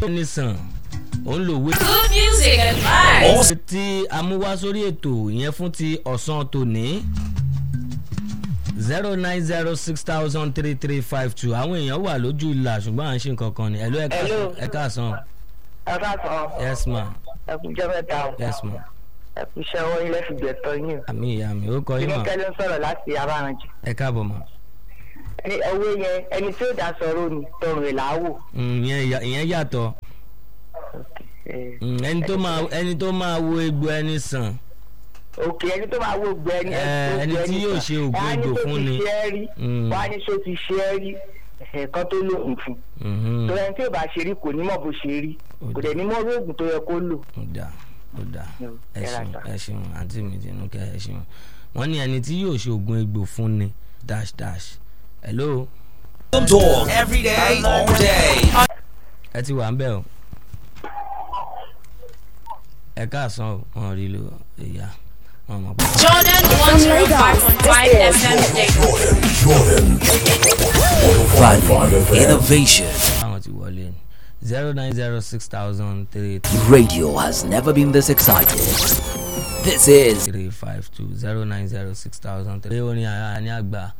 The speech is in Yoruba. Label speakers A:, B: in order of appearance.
A: ní sàn ó ń lò wé.
B: Good music and vibes.
A: ọ̀sẹ̀ tí a mú wá sórí ètò yẹn fún ti ọ̀sán tòní zero nine zero six thousand three three five two àwọn èèyàn wà lójú ìlà ṣùgbọ́n à ń ṣe nǹkan kan ni ẹ̀lú
C: Hello.
A: ẹ̀ka sàn
C: ẹ ká sọ
A: yes ma
C: ẹkùnjẹ mẹ́ta o
A: yes ma
C: ẹkùnṣẹ owó ilé fìgbẹtọ yín
A: àmì ìyá mi ó kọ
C: o
A: yín
C: inú
A: mà
C: kẹlẹ ń sọ̀rọ̀ láti abáranjì
A: ẹ káàbọ̀ mà
C: ẹni owó yẹn ẹni tí ó dá sọ̀rọ̀ ni tọrùn ẹ làáwò.
A: Mm, ìyẹn yà- ìyẹn yàtọ̀ Mm, ẹni tó máa ẹni tó máa wo egbò ẹni sàn
C: òkè ẹni tó máa wò gbẹ ẹni
A: Ẹ, ẹni tí yóò ṣe ògùn egbò fún ni. Mm.
C: wọ́n á ní sọ ti ṣe é rí ẹ̀ẹ̀kan tó lóògùn fún
A: Mhm.
C: tó ẹni tí ò bá ṣe rí kò ní mọ̀ bó ṣe rí kò dẹ̀ ní mọ̀ orí oògùn tó yẹ kó lò.
A: ó dáa ó dáa
C: Mm,
A: ẹ
C: ẹ ra
A: ṣeun
C: ta.
A: ẹ ṣeun àǹtí mi tinúkẹ́ ẹ ṣeun wọ́n ní ẹni tí yóò ṣe oògùn egbò fún ni dash dash hello
D: Dog every day, all day.
A: ẹ ti wà ń bẹ̀ o ẹ káàsán o wọn rí lo ìyá wọn mọ̀ pé.
B: Jordan 105.5 FM Dayton.
D: Value Innovation.
A: àwọn ti wọlé ni zero nine zero six thousand three
D: Radio has never been this excited. This is
A: three five two zero nine zero six thousand three. orin àyà ní àgbà